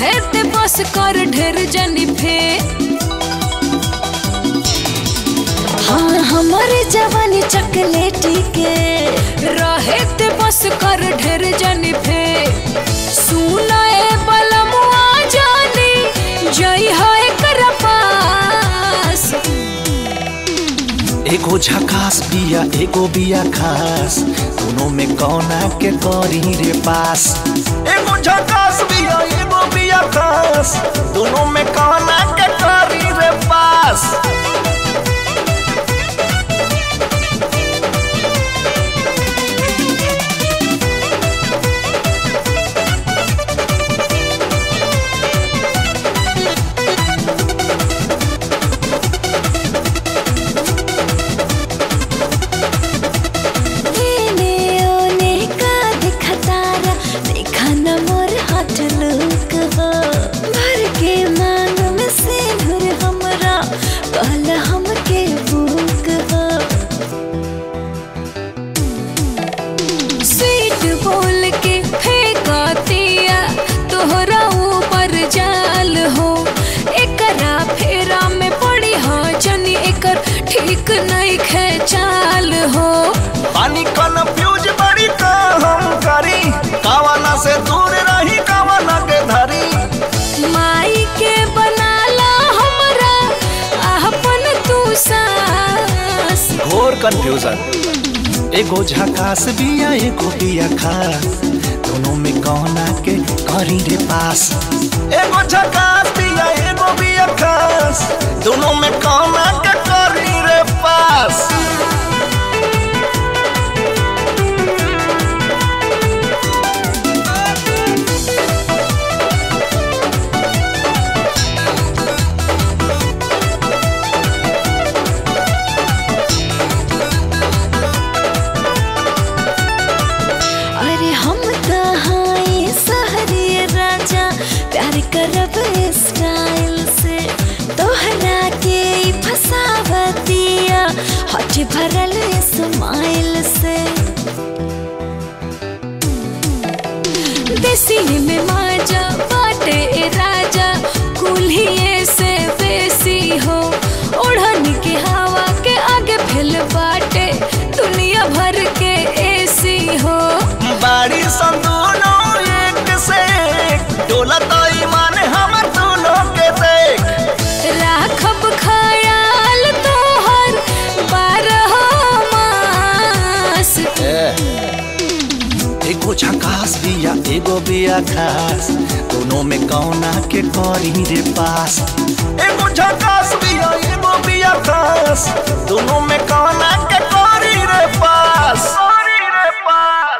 रहे ते बस कर ढेर जनी फे हाँ हमारे जवानी चकलेटी के रहे ते बस कर ढेर जनी फे सुनाए बलमुआ जानी जई है कर पास एगो झकास बिया एगो बिया खास दोनों में कौना के करी रे पास एगो झकास बिया एगो बिया खास दोनों में कौना के करी रे पास एने ओने का देखा तारा देखा न मोर हाथ लुक हो भर के मांग में से भर हमरा कहल हमके बुक हो स्वीट बोल के फेंका दिया तोहरा ऊपर जाल हो एकरा फेरा में पड़ी हाँ जनी एकर ठीक नहीं खेचाल हो पानी कन्फ्यूज बड़ी का हम करी कावना से दूर रही कावना के धरी माई के बनाला हमरा अपन तू सास घोर कंफ्यूजन एगो झकास बिया एगो बिया खास दोनों में कौना के करी रे पास एगो झकास बिया एगो बिया खास दोनों में कौना के करी रे पास अरे हम कहाँ सहरी राजा प्यार करब स्टाइल से तोहरा के ई फसावतिया हट भरल स्माइल से देसी में माजा बाटे ए राजा कुल्हिए से बेसी हो ओढ़न के हवा के आगे फैल बाटे दुनिया भर के एसी हो बाड़ी संदूनो एक से एक डोला तो ईमान हम दोनों के देख राखब खयाल तोहर बारह मास एगो झकास बिया एगो बिया खास दोनों में कौना के करी रे पास एगो झकास बिया एगो बिया खास दोनों में कौना के करी रे पास करी रे पास